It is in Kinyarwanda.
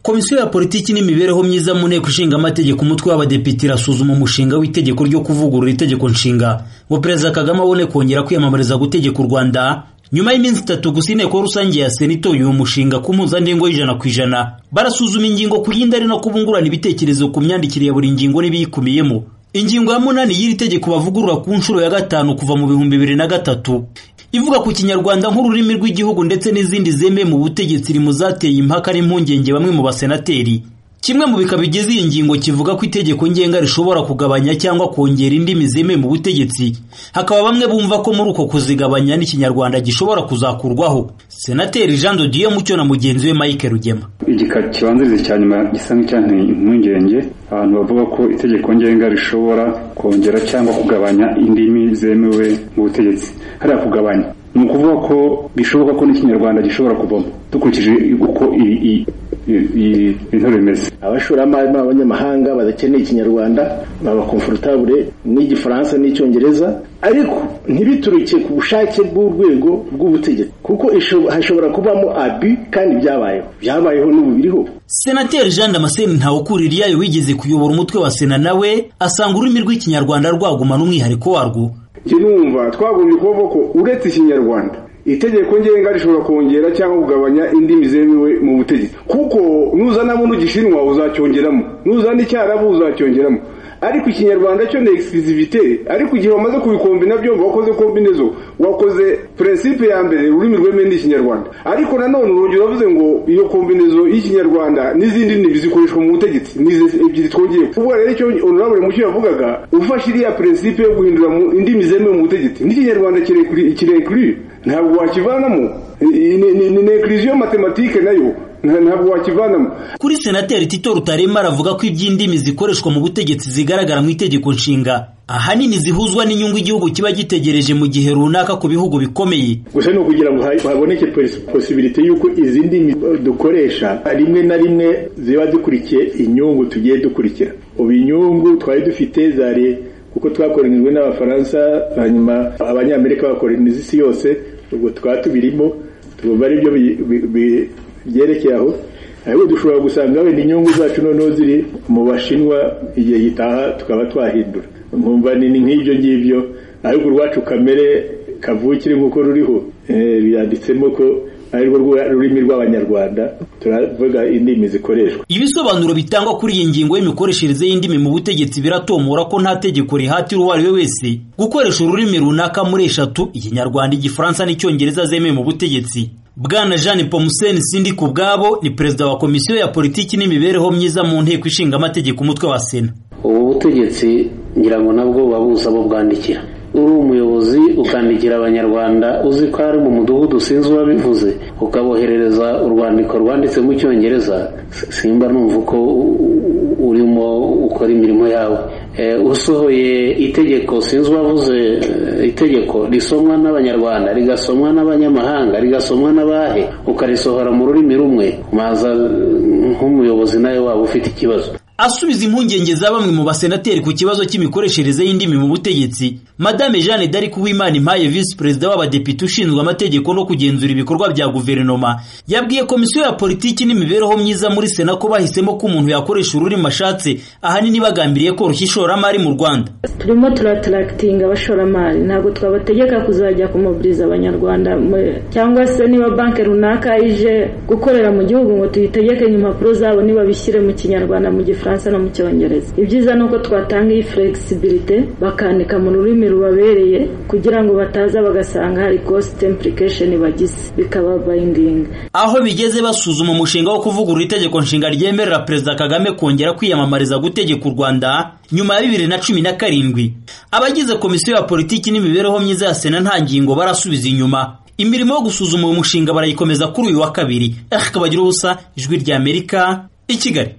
komisiyo ya politiki n'imibereho myiza mu nteko ishinga amategeko umutwe w'abadepite irasuzuma umushinga w'itegeko ryo kuvugurura itegeko nshinga ngo perezida kagame abone kongera kwiyamamariza gutegeka u rwanda nyuma y'iminsi itatu gusa inteko rusange ya sena itoye uwo mushinga ku mpuzandengo y'ijana ku ijana barasuzuma ingingo ku yindi ari no kubungurana ibitekerezo ku myandikire ya buri ngingo n'ibiyikubiyemo ingingo ya munani y'iri tegeko bavugurura ku nshuro ya gatanu kuva mu bihumbi bibiri na gatatu ivuga ku kinyarwanda nk'ururimi rw'igihugu ndetse n'izindi zemewe mu butegetsi iri mu zateye impaka n'impungenge bamwe mu basenateri kimwe mu bika bigize iyi ngingo kivuga ko itegeko ngenga rishobora kugabanya cyangwa kongera indimi zemewe mu butegetsi hakaba bamwe bumva ko muri uko kuzigabanya n'ikinyarwanda gishobora kuzakurwaho senateri jean dodiyo mucyo na mugenzi we mike rugema igika kibanziriza cya nyuma gisa nk'icyanteye impungenge abantu bavuga ko itegeko ngenga rishobora kongera cyangwa kugabanya indimi zemewe mu butegetsi hariya kugabanya ni ukuvuga ko bishoboka ko n'ikinyarwanda gishobora kuvamo dukurikije uko ibintu bimeze abashoramari n'abanyamahanga badakeneye ikinyarwanda baba komfortabure n'igifaransa n'icyongereza ariko ntibituruke ku bushake bw'urwego rw'ubutegetsi kuko hashobora kubamo abi kandi byabayeho byabayeho n'ubu biriho senateri jean damascene ntawukuririyayo wigeze kuyobora umutwe wa sena nawe asanga ururimi rw'ikinyarwanda rwagumana umwihariko warwo njye numva twagombye kuvuga ko uretse ikinyarwanda itegeko ngenga rishobora kongera cyangwa kugabanya indimi zemewe mu butegetsi kuko nuzanamo n'ugishinwa uzacyongeramo nuzana icyarabu uzacyongeramo ariko ikinyarwanda cyo ni egisizivite ariko igihe wamaze kubikombina byombi wakoze kombinezo wakoze prinsipe ya mbere ururimi rwemewe n'ikinyarwanda ariko nanone urongera uravuze ngo iyo kombinezo y'ikinyarwanda n'izindi ndimi zikoreshwa mu butegetsi ni ebyiri twongeye ubwo rero icyo onorabure mucyo yavugaga ufashe iriya prinsipe yo guhindura indimi zemewe mu butegetsi n'ikinyarwanda kirekire ntabwo wakivanamo ni ekiriziyo matematike nayo ntabwo wakivanamo kuri senateri tito rutarema aravuga ko iby'indimi zikoreshwa mu butegetsi zigaragara mu itegeko nshinga ahanini zihuzwa n'inyungu igihugu kiba gitegereje mu gihe runaka ku bihugu bikomeye gusa ni ukugira ngo haboneke posibiriti y'uko izi ndimi dukoresha rimwe na rimwe ziba dukurikiye inyungu tugiye dukurikira ubu inyungu twari dufite zari kuko twakoronijwe n'abafaransa hanyuma abanyamerika bakoroniza isi yose ubwo twaba tubirimo tugomba aribyo byerekeye aho ariko dushobora gusanga wenda inyungu zacu noneho ziri mu bashinwa igihe gitaha tukaba twahindura nkumva ni nk'ibyo ngibyo ariko urwacu kamere kavukire nk'uko ruriho biranditsemo ko arirwo rurimi rw'abanyarwanda turavuga indimi zikoreshwa ibisobanuro bitangwa kuri iyi ngingo y'imikoreshereze y'indimi mu butegetsi biratomora ko nta tegeko rihatira uwo ari we wese gukoresha ururimi runaka muri eshatu ikinyarwanda igifaransa n'icyongereza zemewe mu butegetsi bwana jean pomuseni sindi ku bwabo ni perezida wa komisiyo ya politiki n'imibereho myiza mu nteko ishinga amategeko umutwe wa sena ubu butegetsi ngira ngo nabwo buba buza bubwandikira uri umuyobozi ukandikira abanyarwanda uzi ko ari mu mudugudu sinzi uwabivuze ukaboherereza urwandiko rwanditse mu cyongereza simba numva uko urimo ukora imirimo yawe usohoye itegeko sinzi uwavuze itegeko risomwa n'abanyarwanda rigasomwa n'abanyamahanga rigasomwa n'abahe ukarisohora mu rurimi rumwe maza nk'umuyobozi nawe waba ufite ikibazo asubiza impungenge za bamwe mu basenateri ku kibazo cy'imikoreshereze y'indimi mu butegetsi madame jeanne d'arc uwimana impaye visi perezida w'abadepite ushinzwe amategeko no kugenzura ibikorwa bya guverinoma yabwiye komisiyo ya politiki n'imibereho myiza muri sena ko bahisemo ko umuntu yakoresha ururimi ashatse ahanini bagambiriye koroshya ishoramari mu rwanda turimo turataractinga abashoramari ntabwo twabategeka kuzajya kumuburiza abanyarwanda cyangwa se niba banki runaka ije gukorera mu gihugu ngo tuyitegekanye impapuro zabo niba bishyire mu kinyarwanda mu gifaransa no mu cyongereza ibyiza ni uko twatanga iyi flexibility bakandika mu rurimi rubabereye kugira ngo bataza bagasanga hari cost implication bagize bikaba binding aho bigeze basuzuma umushinga wo kuvugurura itegeko nshinga ryemerera perezida kagame kongera kwiyamamariza gutegeka u rwanda nyuma ya bibiri na cumi na karindwi abagize komisiyo ya politiki n'imibereho myiza ya sena nta ngingo barasubiza inyuma imirimo yo gusuzuma uyu mushinga barayikomeza kuri uyu wa kabiri ehh kabagira ubusa ijwi ry'amerika i kigali